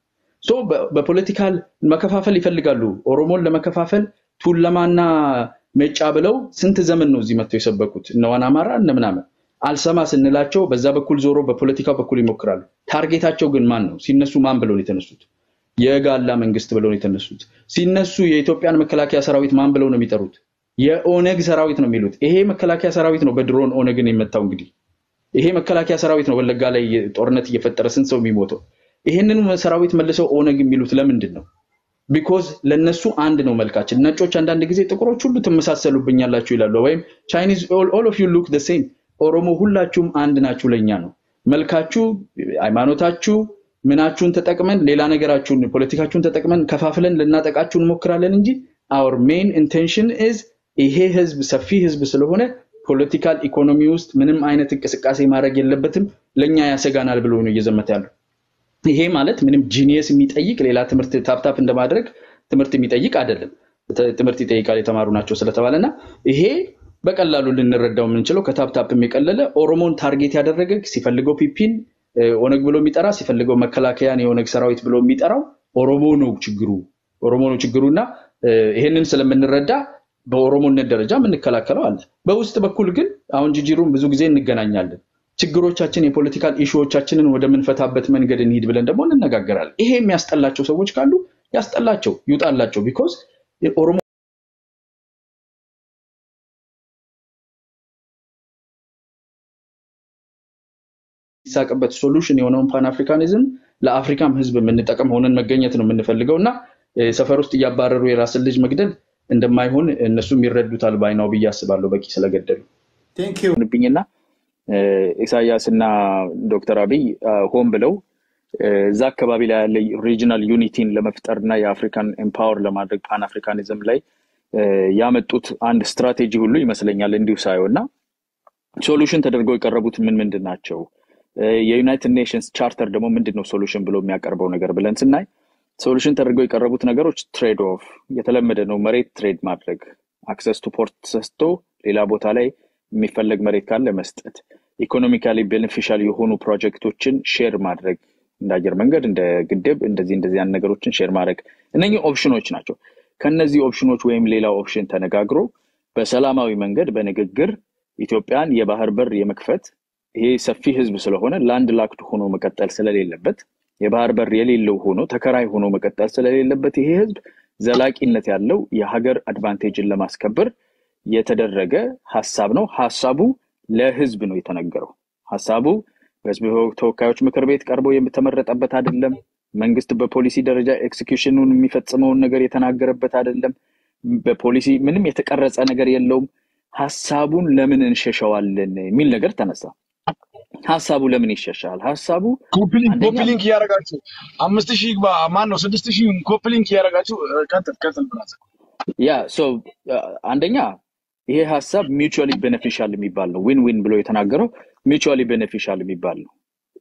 Speaker 1: በፖለቲካል መከፋፈል ይፈልጋሉ። ኦሮሞን ለመከፋፈል ቱለማና ሜጫ ብለው ስንት ዘመን ነው እዚህ መጥተው የሰበኩት እነዋን አማራ እነ ምናምን አልሰማ ስንላቸው በዛ በኩል ዞሮ በፖለቲካው በኩል ይሞክራሉ። ታርጌታቸው ግን ማን ነው? ሲነሱ ማን ብለው ነው የተነሱት? የጋላ መንግስት ብለው ነው የተነሱት። ሲነሱ የኢትዮጵያን መከላከያ ሰራዊት ማን ብለው ነው የሚጠሩት? የኦነግ ሰራዊት ነው የሚሉት። ይሄ መከላከያ ሰራዊት ነው በድሮን ኦነግን የመታው። እንግዲህ ይሄ መከላከያ ሰራዊት ነው ወለጋ ላይ ጦርነት እየፈጠረ ስንት ሰው የሚሞተው። ይሄንን ሰራዊት መልሰው ኦነግ የሚሉት ለምንድን ነው? ቢኮዝ ለነሱ አንድ ነው መልካችን። ነጮች አንዳንድ ጊዜ ጥቁሮች ሁሉ ትመሳሰሉብኛላችሁ ይላሉ። ወይም ቻይኒዝ ኦል ኦፍ ዩ ሉክ ዘ ሴም ኦሮሞ ሁላችሁም አንድ ናችሁ ለኛ ነው። መልካችሁ፣ ሃይማኖታችሁ፣ ምናችሁን ተጠቅመን ሌላ ነገራችሁን ፖለቲካችሁን ተጠቅመን ከፋፍለን ልናጠቃችሁ እንሞክራለን እንጂ አወር ሜን ኢንቴንሽን ኢዝ ይሄ ህዝብ ሰፊ ህዝብ ስለሆነ ፖለቲካል ኢኮኖሚ ውስጥ ምንም አይነት እንቅስቃሴ ማድረግ የለበትም፣ ለእኛ ያሰጋናል ብሎ ነው እየዘመተ ያለው። ይሄ ማለት ምንም ጂኒየስ የሚጠይቅ ሌላ ትምህርት ታፕታፕ እንደማድረግ ትምህርት የሚጠይቅ አይደለም። ትምህርት ይጠይቃል የተማሩ ናቸው ስለተባለ እና ይሄ በቀላሉ ልንረዳው የምንችለው ከታፕታፕ የቀለለ ኦሮሞን ታርጌት ያደረገ ሲፈልገው ፒፒን ኦነግ ብሎ የሚጠራ ሲፈልገው መከላከያን የኦነግ ሰራዊት ብሎ የሚጠራው ኦሮሞ ነው ችግሩ ኦሮሞ ነው ችግሩ እና ይሄንን ስለምንረዳ በኦሮሞነት ደረጃ የምንከላከለው አለ። በውስጥ በኩል ግን አሁን ጅጅሩን ብዙ ጊዜ እንገናኛለን። ችግሮቻችን የፖለቲካል ኢሹዎቻችንን ወደምንፈታበት መንገድ እንሂድ ብለን ደግሞ እንነጋገራለን። ይሄ የሚያስጠላቸው ሰዎች ካሉ ያስጠላቸው፣ ይውጣላቸው። ቢኮዝ ኦሮሞ የሚሳቅበት ሶሉሽን የሆነውን ፓን አፍሪካኒዝም ለአፍሪካም ህዝብ የምንጠቀም ሆነን መገኘት ነው የምንፈልገው እና ሰፈር ውስጥ እያባረሩ የራስን ልጅ መግደል እንደማይሆን እነሱም ይረዱታል ባይናው ብዬ አስባለሁ። በቂ ስለገደሉ ብኝና ኢሳያስ እና ዶክተር አብይ ሆን ብለው እዛ አካባቢ ላይ ያለ ሪጂናል ዩኒቲን ለመፍጠር እና የአፍሪካን ኤምፓወር ለማድረግ ፓን አፍሪካኒዝም ላይ ያመጡት አንድ ስትራቴጂ ሁሉ ይመስለኛል እንዲሁ ሳየው እና ሶሉሽን ተደርገው የቀረቡት ምን ምንድን ናቸው? የዩናይትድ ኔሽንስ ቻርተር ደግሞ ምንድን ነው ሶሉሽን ብሎ የሚያቀርበው ነገር ብለን ስናይ ሶሉሽን ተደርገው የቀረቡት ነገሮች ትሬድ ኦፍ የተለመደ ነው። መሬት ትሬድ ማድረግ፣ አክሰስ ቱ ፖርት ሰስቶ ሌላ ቦታ ላይ የሚፈለግ መሬት ካለ መስጠት፣ ኢኮኖሚካሊ ቤኔፊሻል የሆኑ ፕሮጀክቶችን ሼር ማድረግ፣ እንደ አየር መንገድ፣ እንደ ግድብ፣ እንደዚህ እንደዚህ ያን ነገሮችን ሼር ማድረግ፣ እነኚህ ኦፕሽኖች ናቸው። ከነዚህ ኦፕሽኖች ወይም ሌላ ኦፕሽን ተነጋግሮ በሰላማዊ መንገድ በንግግር ኢትዮጵያን የባህር በር የመክፈት ይሄ ሰፊ ህዝብ ስለሆነ ላንድ ላክድ ሆኖ መቀጠል ስለሌለበት የባህር በር የሌለው ሆኖ ተከራይ ሆኖ መቀጠል ስለሌለበት ይሄ ህዝብ ዘላቂነት ያለው የሀገር አድቫንቴጅን ለማስከበር የተደረገ ሀሳብ ነው። ሀሳቡ ለህዝብ ነው የተነገረው። ሀሳቡ በህዝብ ተወካዮች ምክር ቤት ቀርቦ የተመረጠበት አይደለም። መንግስት በፖሊሲ ደረጃ ኤክስኪዩሽኑን የሚፈጽመውን ነገር የተናገረበት አይደለም። በፖሊሲ ምንም የተቀረጸ ነገር የለውም። ሀሳቡን ለምን እንሸሸዋለን የሚል ነገር ተነሳ። ሀሳቡ ለምን ይሸሻል? ሀሳቡ
Speaker 3: ኮፒሊንክ እያደረጋችሁ አምስት ሺህ ግባ ማን ነው ስድስት ሺህ ኮፒሊንክ እያደረጋችሁ ቀጥል ቀጥል ብራዘር።
Speaker 1: ያ ሶ አንደኛ ይሄ ሀሳብ ሚቹዋሊ ቤኔፊሻል የሚባል ነው። ዊን ዊን ብሎ የተናገረው ሚቹዋሊ ቤኔፊሻል የሚባል ነው።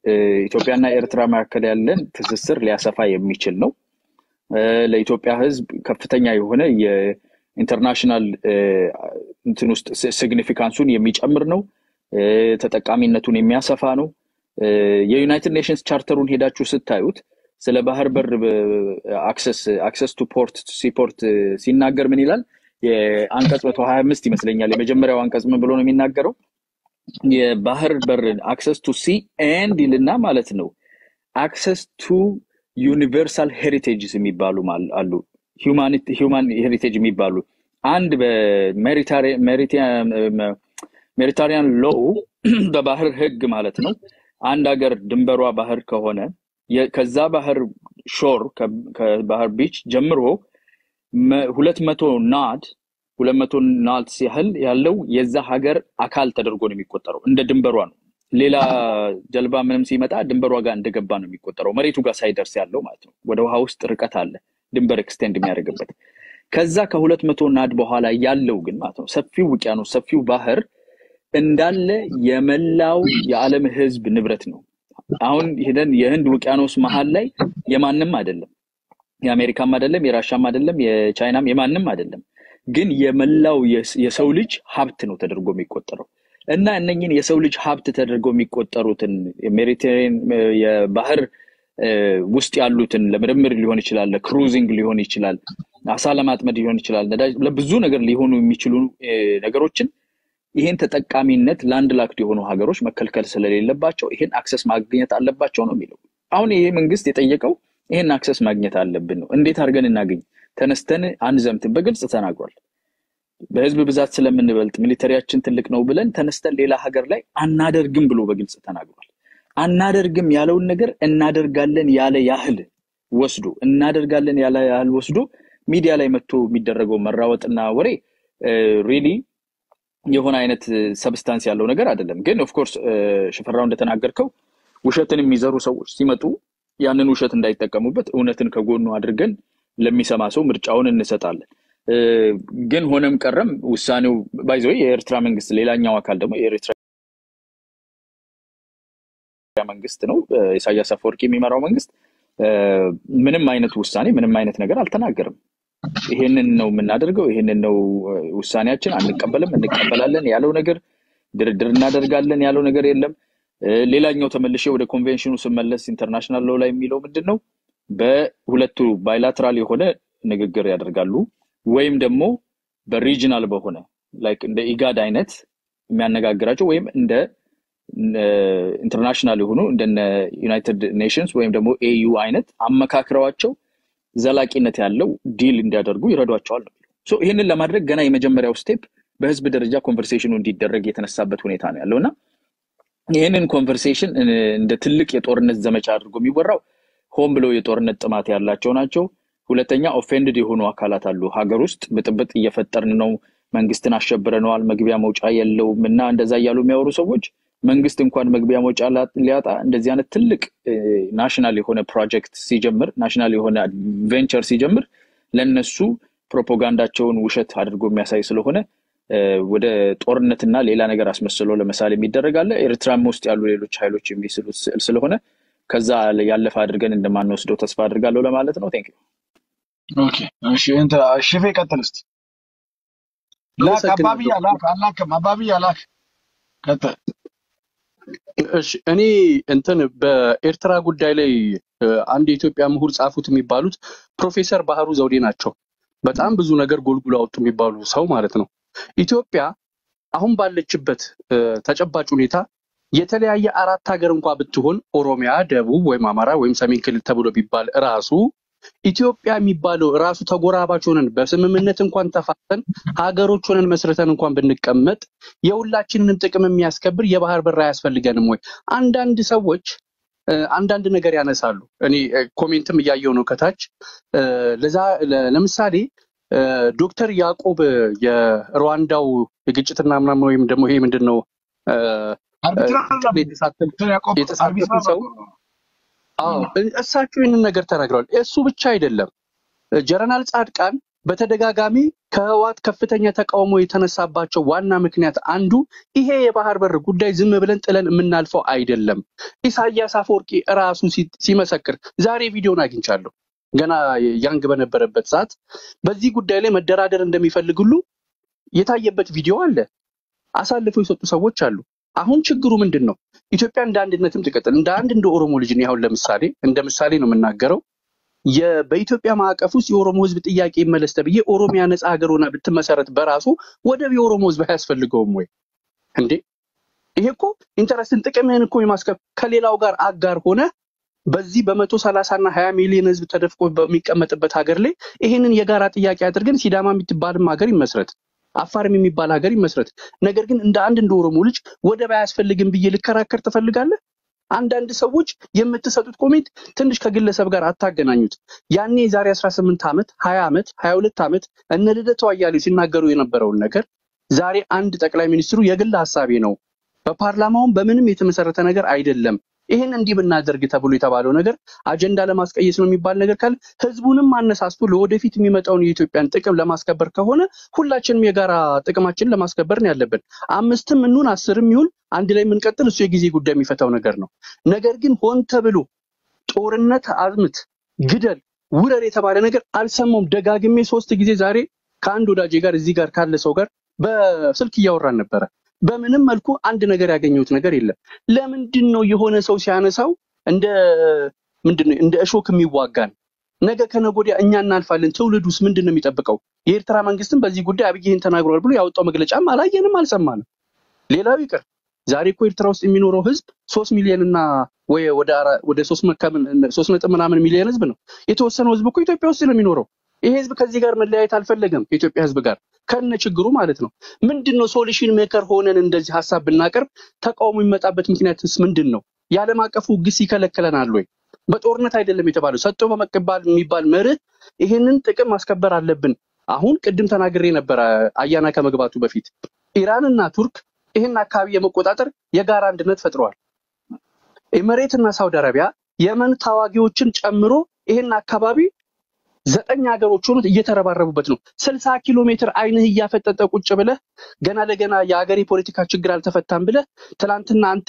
Speaker 1: እ፣ ኢትዮጵያና ኤርትራ መካከል ያለን ትስስር ሊያሰፋ የሚችል ነው። እ፣ ለኢትዮጵያ ሕዝብ ከፍተኛ የሆነ የኢንተርናሽናል እ፣ እንትን ውስጥ ሲግኒፊካንሱን የሚጨምር ነው። እ፣ ተጠቃሚነቱን የሚያሰፋ ነው። እ፣ የዩናይትድ ኔሽንስ ቻርተሩን ሄዳችሁ ስታዩት ስለ ባህር በር አክሰስ አክሰስ ቱ ፖርት ሲፖርት ሲናገር ምን ይላል? የአንቀጽ መቶ ሀያ አምስት ይመስለኛል የመጀመሪያው አንቀጽ ምን ብሎ ነው የሚናገረው? የባህር በር አክሰስ ቱ ሲ ኤንድ ይልና ማለት ነው አክሰስ ቱ ዩኒቨርሳል ሄሪቴጅስ የሚባሉ ማል- አሉ ሂውማን ሄሪቴጅ የሚባሉ አንድ በሜሪታሪያን ሎው በባህር ህግ ማለት ነው አንድ ሀገር ድንበሯ ባህር ከሆነ የ- ከዛ ባህር ሾር ከባህር ቢች ጀምሮ መ- ሁለት መቶ ናድ ሁለት መቶ ናትስ ያህል ያለው የዛ ሀገር አካል ተደርጎ ነው የሚቆጠረው። እንደ ድንበሯ ነው። ሌላ ጀልባ ምንም ሲመጣ ድንበሯ ጋር እንደገባ ነው የሚቆጠረው፣ መሬቱ ጋር ሳይደርስ ያለው ማለት ነው። ወደ ውሃ ውስጥ ርቀት አለ ድንበር ኤክስቴንድ የሚያደርግበት። ከዛ ከሁለት መቶ ናድ በኋላ ያለው ግን ማለት ነው ሰፊው ውቅያኖስ ሰፊው ባህር እንዳለ የመላው የዓለም ህዝብ ንብረት ነው። አሁን ሄደን የህንድ ውቅያኖስ መሀል ላይ የማንም አይደለም የአሜሪካም አይደለም የራሻም አይደለም የቻይናም የማንም አይደለም፣ ግን የመላው የስ- የሰው ልጅ ሀብት ነው ተደርጎ የሚቆጠረው እና እነኝን የሰው ልጅ ሀብት ተደርገው የሚቆጠሩትን ሜዲቴሬን የባህር እ፣ ውስጥ ያሉትን ለምርምር ሊሆን ይችላል፣ ለክሩዚንግ ሊሆን ይችላል፣ አሳ ለማጥመድ ሊሆን ይችላል፣ ነዳጅ ለብዙ ነገር ሊሆኑ የሚችሉ እ፣ ነገሮችን ይሄን ተጠቃሚነት ላንድ ላክድ የሆኑ ሀገሮች መከልከል ስለሌለባቸው ይሄን አክሰስ ማግኘት አለባቸው ነው የሚለው። አሁን ይሄ መንግስት የጠየቀው ይሄን አክሰስ ማግኘት አለብን ነው። እንዴት አድርገን እናገኝ? ተነስተን አንዘምትን፣ በግልጽ ተናግሯል። በህዝብ ብዛት ስለምንበልጥ ሚሊተሪያችን ትልቅ ነው ብለን ተነስተን ሌላ ሀገር ላይ አናደርግም ብሎ በግልጽ ተናግሯል። አናደርግም ያለውን ነገር እናደርጋለን ያለ ያህል ወስዶ እናደርጋለን ያለ ያህል ወስዶ ሚዲያ ላይ መጥቶ የሚደረገው መራወጥና ወሬ ሪሊ የሆነ አይነት ሰብስታንስ ያለው ነገር አይደለም። ግን ኦፍኮርስ ሽፈራው እንደተናገርከው ውሸትን የሚዘሩ ሰዎች ሲመጡ ያንን ውሸት እንዳይጠቀሙበት እውነትን ከጎኑ አድርገን ለሚሰማ ሰው ምርጫውን እንሰጣለን። እ፣ ግን ሆነም ቀረም ውሳኔው ባይዘ የኤርትራ መንግስት ሌላኛው አካል ደግሞ የኤርትራ መንግስት ነው እ፣ ኢሳያስ አፈወርቂ የሚመራው መንግስት እ፣ ምንም አይነት ውሳኔ ምንም አይነት ነገር አልተናገርም። ይሄንን ነው የምናደርገው፣ ይሄንን ነው እ፣ ውሳኔያችን፣ አንቀበልም፣ እንቀበላለን ያለው ነገር ድርድር እናደርጋለን ያለው ነገር የለም። እ፣ ሌላኛው ተመልሼ ወደ ኮንቬንሽኑ ስመለስ ኢንተርናሽናል ሎው ላይ የሚለው ምንድን ነው? በሁለቱ ባይላትራል የሆነ ንግግር ያደርጋሉ ወይም ደግሞ በሪጅናል በሆነ ላይክ እንደ ኢጋድ አይነት የሚያነጋግራቸው ወይም እንደ ኢንተርናሽናል የሆኑ እንደነ ዩናይትድ ኔሽንስ ወይም ደግሞ ኤዩ አይነት አመካክረዋቸው ዘላቂነት ያለው ዲል እንዲያደርጉ ይረዷቸዋል ነው። ሶ ይህንን ለማድረግ ገና የመጀመሪያው ስቴፕ በህዝብ ደረጃ ኮንቨርሴሽኑ እንዲደረግ የተነሳበት ሁኔታ ነው ያለው እና ይህንን ኮንቨርሴሽን እንደ ትልቅ የጦርነት ዘመቻ አድርጎ የሚወራው ሆን ብለው የጦርነት ጥማት ያላቸው ናቸው። ሁለተኛ ኦፌንድድ የሆኑ አካላት አሉ። ሀገር ውስጥ ብጥብጥ እየፈጠርን ነው፣ መንግስትን አሸብረነዋል፣ መግቢያ መውጫ የለውም እና እንደዛ እያሉ የሚያወሩ ሰዎች መንግስት እንኳን መግቢያ መውጫ ላ- ሊያጣ እንደዚህ አይነት ትልቅ ናሽናል የሆነ ፕሮጀክት ሲጀምር ናሽናል የሆነ ቬንቸር ሲጀምር ለነሱ ፕሮፓጋንዳቸውን ውሸት አድርጎ የሚያሳይ ስለሆነ እ፣ ወደ ጦርነትና ሌላ ነገር አስመስሎ ለምሳሌ የሚደረግ አለ። ኤርትራም ውስጥ ያሉ ሌሎች ኃይሎች የሚስሉት ስዕል ስለሆነ ከዛ ያለፈ አድርገን እንደማንወስደው ተስፋ አድርጋለሁ ለማለት ነው። ቴንክ
Speaker 3: ኦኬ እሺ እንትን ሽፌ ቀጥል እስቲ ላክ አባብያ
Speaker 4: አመሰግናለሁ።
Speaker 3: ላክ አላክም አባብያ ላክ ቀጥል
Speaker 4: እሺ እኔ እንትን በኤርትራ ጉዳይ ላይ እ፣ አንድ የኢትዮጵያ ምሁር ጻፉት የሚባሉት ፕሮፌሰር ባህሩ ዘውዴ ናቸው። በጣም ብዙ ነገር ጎልጉሎ አወጡ የሚባሉ ሰው ማለት ነው። ኢትዮጵያ አሁን ባለችበት እ፣ ተጨባጭ ሁኔታ የተለያየ አራት ሀገር እንኳ ብትሆን ኦሮሚያ፣ ደቡብ ወይም አማራ ወይም ሰሜን ክልል ተብሎ ቢባል ራሱ ኢትዮጵያ የሚባለው ራሱ ተጎራባች ሆነን በስምምነት እንኳን ተፋጠን ሀገሮች ሆነን መስርተን እንኳን ብንቀመጥ የሁላችንንም ጥቅም የሚያስከብር የባህር በር አያስፈልገንም ወይ? አንዳንድ ሰዎች እ፣ አንዳንድ ነገር ያነሳሉ። እኔ እ፣ ኮሜንትም እያየው ነው ከታች እ፣ ለዛ ለ- ለምሳሌ እ፣ ዶክተር ያዕቆብ የሩዋንዳው የግጭትና ምናምን ወይም ደግሞ ይሄ ምንድን ነው እ፣ እ፣
Speaker 3: አርቢትራር
Speaker 4: እንትን ላይ የተሳተፉ
Speaker 3: ዶክተር ያዕቆብ
Speaker 4: የተሳተፉ
Speaker 3: አርቢትራር
Speaker 4: ሰው
Speaker 3: ነበሩ
Speaker 4: አዎ እ- እሳቸው ይህንን ነገር ተናግረዋል። እሱ ብቻ አይደለም ጀነራል ጻድቃን በተደጋጋሚ ከህወሓት ከፍተኛ ተቃውሞ የተነሳባቸው ዋና ምክንያት አንዱ ይሄ የባህር በር ጉዳይ ዝም ብለን ጥለን የምናልፈው አይደለም። ኢሳያስ አፈወርቂ እራሱ ሲ- ሲመሰክር ዛሬ ቪዲዮን አግኝቻለሁ። ገና ያንግ በነበረበት ሰዓት በዚህ ጉዳይ ላይ መደራደር እንደሚፈልግ ሁሉ የታየበት ቪዲዮ አለ። አሳልፈው የሰጡ ሰዎች አሉ። አሁን ችግሩ ምንድን ነው? ኢትዮጵያ እንደ አንድነትም ትቀጥል። እንደ አንድ እንደ ኦሮሞ ልጅ እኔ አሁን ለምሳሌ እንደ ምሳሌ ነው የምናገረው። የ- በኢትዮጵያ ማዕቀፍ ውስጥ የኦሮሞ ህዝብ ጥያቄ ይመለስ ተብዬ ኦሮሚያ ነፃ ሀገር ሆና ብትመሰረት በራሱ ወደብ የኦሮሞ ህዝብ አያስፈልገውም ወይ እንዴ? ይሄ እኮ ኢንተረስትን ጥቅምህን እኮ የማስከብ ከሌላው ጋር አጋር ሆነ በዚህ በመቶ ሰላሳ እና ሀያ ሚሊዮን ህዝብ ተደፍቆ በሚቀመጥበት ሀገር ላይ ይሄንን የጋራ ጥያቄ አድርገን ሲዳማ የምትባልም ሀገር ይመስረት፣ አፋርም የሚባል ሀገር ይመስረት። ነገር ግን እንደ አንድ እንደ ኦሮሞ ልጅ ወደብ አያስፈልግም ብዬ ልከራከር ትፈልጋለህ? አንዳንድ ሰዎች የምትሰጡት ኮሜንት ትንሽ ከግለሰብ ጋር አታገናኙት። ያኔ የዛሬ 18 ዓመት 20 ዓመት 22 ዓመት እነ ልደቱ አያሌው ሲናገሩ የነበረውን ነገር ዛሬ አንድ ጠቅላይ ሚኒስትሩ የግል ሀሳቤ ነው፣ በፓርላማውም በምንም የተመሰረተ ነገር አይደለም፣ ይህን እንዲህ ብናደርግ ተብሎ የተባለው ነገር አጀንዳ ለማስቀየስ ነው የሚባል ነገር ካለ ህዝቡንም አነሳስቶ ለወደፊት የሚመጣውን የኢትዮጵያን ጥቅም ለማስከበር ከሆነ ሁላችንም የጋራ ጥቅማችንን ለማስከበር ነው ያለብን። አምስትም እንሁን አስርም ይሁን አንድ ላይ የምንቀጥል እሱ የጊዜ ጉዳይ የሚፈታው ነገር ነው። ነገር ግን ሆን ተብሎ ጦርነት አዝምት፣ ግደል፣ ውረር የተባለ ነገር አልሰማውም። ደጋግሜ ሶስት ጊዜ ዛሬ ከአንድ ወዳጄ ጋር እዚህ ጋር ካለ ሰው ጋር በስልክ እያወራን ነበረ። በምንም መልኩ አንድ ነገር ያገኘሁት ነገር የለም። ለምንድን ነው የሆነ ሰው ሲያነሳው እንደ ምንድን ነው እንደ እሾክ የሚዋጋን? ነገ ከነገ ወዲያ እኛ እናልፋለን። ትውልዱስ ምንድን ነው የሚጠብቀው? የኤርትራ መንግስትም በዚህ ጉዳይ አብይ ይህን ተናግሯል ብሎ ያወጣው መግለጫም አላየንም፣ አልሰማንም። ሌላው ይቅር ዛሬ እኮ ኤርትራ ውስጥ የሚኖረው ህዝብ ሶስት ሚሊዮን እና ወይ ወደ አራ- ወደ ሶስት መከምን- ሶስት ነጥብ ምናምን ሚሊዮን ህዝብ ነው። የተወሰነው ህዝብ እኮ ኢትዮጵያ ውስጥ ነው የሚኖረው። ይሄ ህዝብ ከዚህ ጋር መለያየት አልፈለገም፣ ከኢትዮጵያ ህዝብ ጋር ከነ ችግሩ ማለት ነው። ምንድን ነው ሶሉሽን ሜከር ሆነን እንደዚህ ሀሳብ ብናቀርብ ተቃውሞ የሚመጣበት ምክንያትስ ምንድን ነው? የዓለም አቀፉ ግስ ይከለክለናል ወይ? በጦርነት አይደለም የተባለው ሰጥቶ በመቀበል የሚባል መርህ፣ ይሄንን ጥቅም ማስከበር አለብን። አሁን ቅድም ተናግሬ ነበረ አያና ከመግባቱ በፊት ኢራንና ቱርክ ይህን አካባቢ የመቆጣጠር የጋራ አንድነት ፈጥረዋል። ኤምሬትና ሳውዲ አረቢያ የመን ታዋጊዎችን ጨምሮ ይህን አካባቢ ዘጠኝ ሀገሮች ሆኑት እየተረባረቡበት ነው። ስልሳ ኪሎ ሜትር አይንህ እያፈጠጠ ቁጭ ብለህ ገና ለገና የሀገር የፖለቲካ ችግር አልተፈታም ብለህ ትናንትና አንተ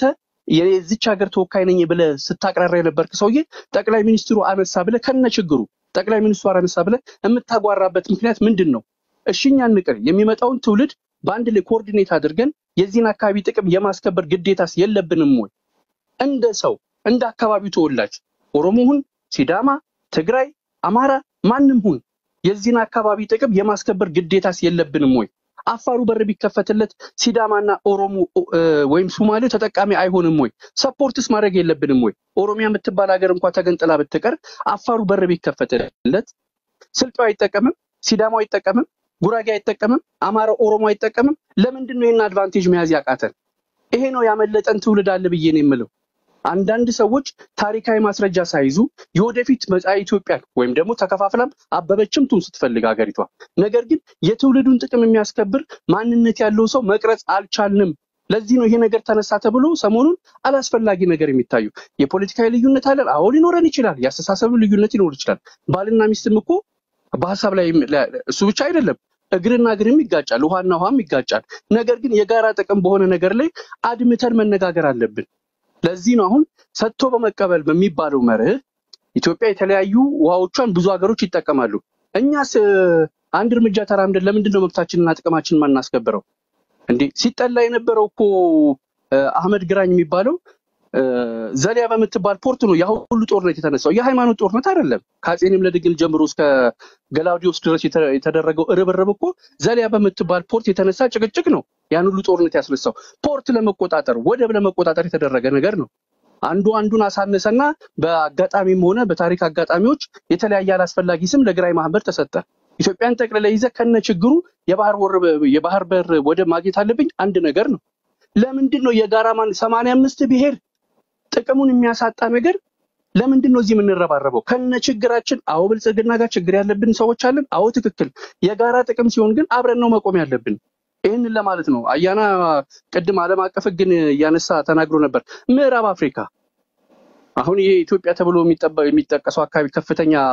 Speaker 4: የዚች ሀገር ተወካይ ነኝ ብለህ ስታቅራራ የነበርክ ሰውዬ ጠቅላይ ሚኒስትሩ አነሳ ብለህ ከነ ችግሩ ጠቅላይ ሚኒስትሩ አነሳ ብለህ የምታጓራበት ምክንያት ምንድን ነው? እሽኛ ንቅር የሚመጣውን ትውልድ በአንድ ላይ ኮኦርዲኔት አድርገን የዚህን አካባቢ ጥቅም የማስከበር ግዴታስ የለብንም ወይ? እንደ ሰው እንደ አካባቢው ተወላጅ ኦሮሞ ሁን፣ ሲዳማ፣ ትግራይ፣ አማራ ማንም ሁን የዚህን አካባቢ ጥቅም የማስከበር ግዴታስ የለብንም ወይ? አፋሩ በር ቢከፈትለት ሲዳማና ኦሮሞ እ፣ ወይም ሶማሌው ተጠቃሚ አይሆንም ወይ? ሰፖርትስ ማድረግ የለብንም ወይ? ኦሮሚያ የምትባል ሀገር እንኳ ተገንጥላ ብትቀር አፋሩ በር ቢከፈትለት ስልጤው አይጠቀምም፣ ሲዳማው አይጠቀምም፣ ጉራጌ አይጠቀምም፣ አማራ ኦሮሞ አይጠቀምም። ለምንድን ነው ይህን አድቫንቴጅ መያዝ ያቃተን? ይሄ ነው ያመለጠን ትውልድ አለ ብዬ ነው የምለው። አንዳንድ ሰዎች ታሪካዊ ማስረጃ ሳይዙ የወደፊት መጻኢ ኢትዮጵያን ወይም ደግሞ ተከፋፍላም አበበችም ትሁን ስትፈልግ ሀገሪቷ፣ ነገር ግን የትውልዱን ጥቅም የሚያስከብር ማንነት ያለው ሰው መቅረጽ አልቻልንም። ለዚህ ነው ይሄ ነገር ተነሳ ተብሎ ሰሞኑን አላስፈላጊ ነገር የሚታዩ የፖለቲካዊ ልዩነት አለን። አዎ ሊኖረን ይችላል። የአስተሳሰብ ልዩነት ሊኖር ይችላል። ባልና ሚስትም እኮ በሀሳብ ላይ እሱ ብቻ አይደለም እግርና እግርም ይጋጫል፣ ውሃና ውሃም ይጋጫል። ነገር ግን የጋራ ጥቅም በሆነ ነገር ላይ አድምተን መነጋገር አለብን። ለዚህ ነው አሁን ሰጥቶ በመቀበል በሚባለው መርህ ኢትዮጵያ የተለያዩ ውሃዎቿን ብዙ ሀገሮች ይጠቀማሉ። እኛስ እ፣ አንድ እርምጃ ተራምደን ለምንድን ነው መብታችንና ጥቅማችንን ማናስከብረው? እንዴ ሲጠላ የነበረው እኮ እ፣ አህመድ ግራኝ የሚባለው እ፣ ዘሊያ በምትባል ፖርት ነው ያ ሁሉ ጦርነት የተነሳው። የሃይማኖት ጦርነት አይደለም። ከአፄ ልብነ ድንግል ጀምሮ እስከ ገላውዲዮስ ድረስ የተ- የተደረገው ርብርብ እኮ ዘሊያ በምትባል ፖርት የተነሳ ጭቅጭቅ ነው ያን ሁሉ ጦርነት ያስነሳው። ፖርት ለመቆጣጠር ወደብ ለመቆጣጠር የተደረገ ነገር ነው። አንዱ አንዱን አሳነሰና በአጋጣሚም ሆነ በታሪክ አጋጣሚዎች የተለያየ አላስፈላጊ ስም ለግራኝ ማህበር ተሰጠ። ኢትዮጵያን ጠቅልለ ይዘህ ከነ ችግሩ የባህር ወር የባህር በር ወደብ ማግኘት አለብኝ አንድ ነገር ነው። ለምንድን ነው የጋራ ማን ሰማንያ አምስት ብሔር ጥቅሙን የሚያሳጣ ነገር ለምንድን ነው እዚህ የምንረባረበው? ከነ ችግራችን። አዎ ብልጽግና ጋር ችግር ያለብን ሰዎች አለን። አዎ ትክክል። የጋራ ጥቅም ሲሆን ግን አብረን ነው መቆም ያለብን። ይህንን ለማለት ነው። አያና ቅድም ዓለም አቀፍ ሕግን እያነሳ ተናግሮ ነበር። ምዕራብ አፍሪካ አሁን ይሄ ኢትዮጵያ ተብሎ የሚጠበ- የሚጠቀሰው አካባቢ ከፍተኛ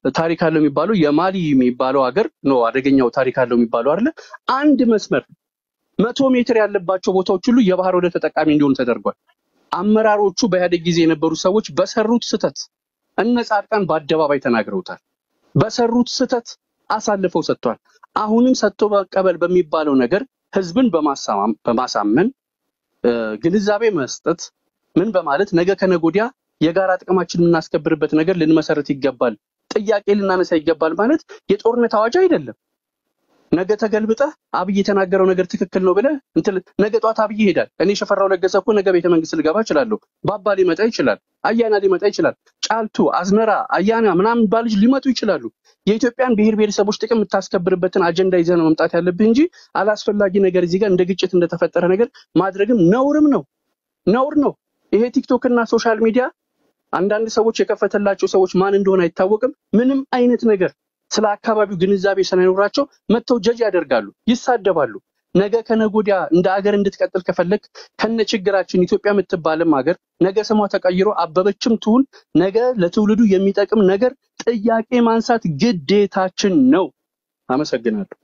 Speaker 4: ታሪክ አለው የሚባለው የማሊ የሚባለው ሀገር ነው አደገኛው ታሪክ አለው የሚባለው አይደለ? አንድ መስመር መቶ ሜትር ያለባቸው ቦታዎች ሁሉ የባህር ወደብ ተጠቃሚ እንዲሆኑ ተደርጓል። አመራሮቹ በኢህአዴግ ጊዜ የነበሩ ሰዎች በሰሩት ስህተት እነ ጻድቃን በአደባባይ ተናግረውታል። በሰሩት ስህተት አሳልፈው ሰጥቷል። አሁንም ሰጥቶ መቀበል በሚባለው ነገር ህዝብን በማሳማም- በማሳመን እ፣ ግንዛቤ መስጠት ምን በማለት ነገ ከነገ ወዲያ የጋራ ጥቅማችን የምናስከብርበት ነገር ልንመሰረት ይገባል፣ ጥያቄ ልናነሳ ይገባል ማለት የጦርነት አዋጅ አይደለም። ነገ ተገልብጠህ አብይ የተናገረው ነገር ትክክል ነው ብለህ እንትን ነገ ጧት አብይ ይሄዳል። እኔ ሽፈራው ለገሰ እኮ ነገ ቤተ መንግስት ልገባ እችላለሁ። ባባ ሊመጣ ይችላል። አያና ሊመጣ ይችላል። ጫልቱ፣ አዝመራ፣ አያና ምናምን ባልጅ ሊመጡ ይችላሉ። የኢትዮጵያን ብሔር ብሔረሰቦች ጥቅም የምታስከብርበትን አጀንዳ ይዘህ ነው መምጣት ያለብህ እንጂ አላስፈላጊ ነገር እዚህ ጋር እንደ ግጭት እንደተፈጠረ ነገር ማድረግም ነውርም ነው ነውር ነው። ይሄ ቲክቶክ እና ሶሻል ሚዲያ አንዳንድ ሰዎች የከፈተላቸው ሰዎች ማን እንደሆነ አይታወቅም። ምንም አይነት ነገር ስለ አካባቢው ግንዛቤ ሳይኖራቸው መጥተው ጀጅ ያደርጋሉ፣ ይሳደባሉ። ነገ ከነገ ወዲያ እንደ አገር እንድትቀጥል ከፈለግ ከነ ችግራችን ኢትዮጵያ የምትባልም ሀገር ነገ ስሟ ተቀይሮ አበበችም ትሁን ነገ ለትውልዱ የሚጠቅም ነገር ጥያቄ ማንሳት ግዴታችን ነው። አመሰግናለሁ።